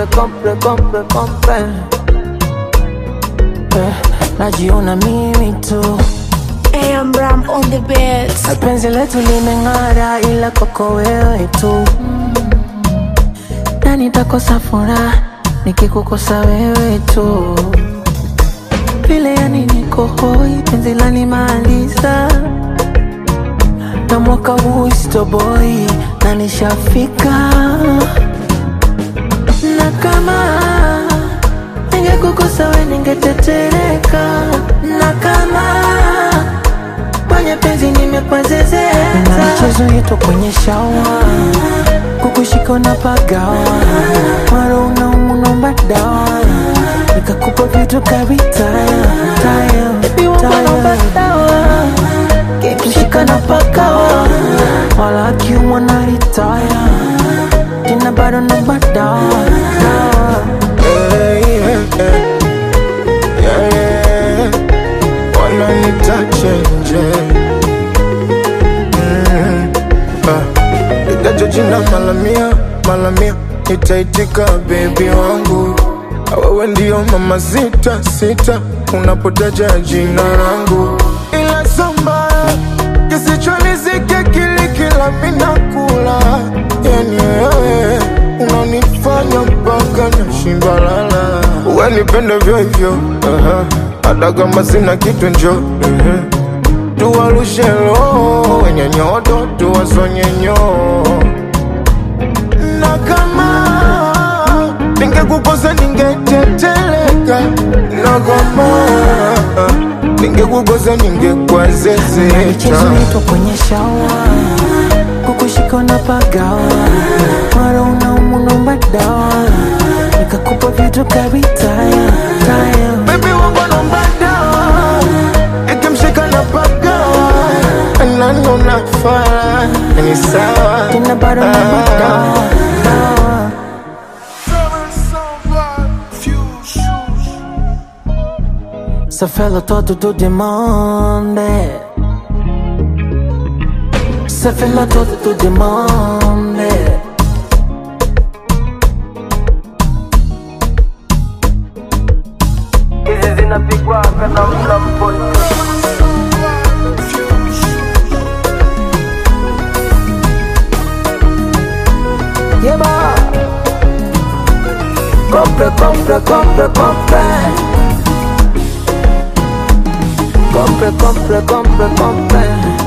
compre, compre, compre, compre. Eh, najiona mimi tu AM Ram on the beats. na penzi letu limeng'ara, ila kwako wewe tu na nitakosa furaha nikikukosa wewe tu vile yani niko hoi, penzi lanimaliza na mwaka huu sitoboi na nishafika na kama ningekukosa we ningetetereka na kama kwenye penzi nimepazezeka na michezo yetu kwenye shawa kukushika na pagawa maro unaumu naomba dawa nikakupa vitu kavitaya taya taya kikushika na pagawa wala akiumwa na ritaya tena bado naomba dawa dawa Hey, yeah, yeah. Yeah, yeah. Wananita chenje Mm, ah. Itaje jina malamia malamia itaitika bebi wangu wewe ndio mama sita sita unapotaja jina langu ila samba kisichonizike kili kila minakula yani wewe unanifanya mpaka nashinda lala uwe nipende vyo hivyo aha. hata kama sina kitu njo mhm. tuwarushe roho wenye nyodo tuwasonyenyo na kama ningekukosa ningeteteleka na kama ningekukosa michezo ningekwazezeta yetu kwenye shawa kukushika na pagawa mara unaumu naomba dawa nikakupa vitu kavitaya taya Baby wangu naomba dawa ikimshika na pagawa nani unafaa ni sawa tena bado naomba dawa dawa Ça fait le temps de te demander Ça fait le temps de te demander Hizi zinapigwa kana mna mpote Yeba Compre, compre, compre, compre Compre, compre, compre, compre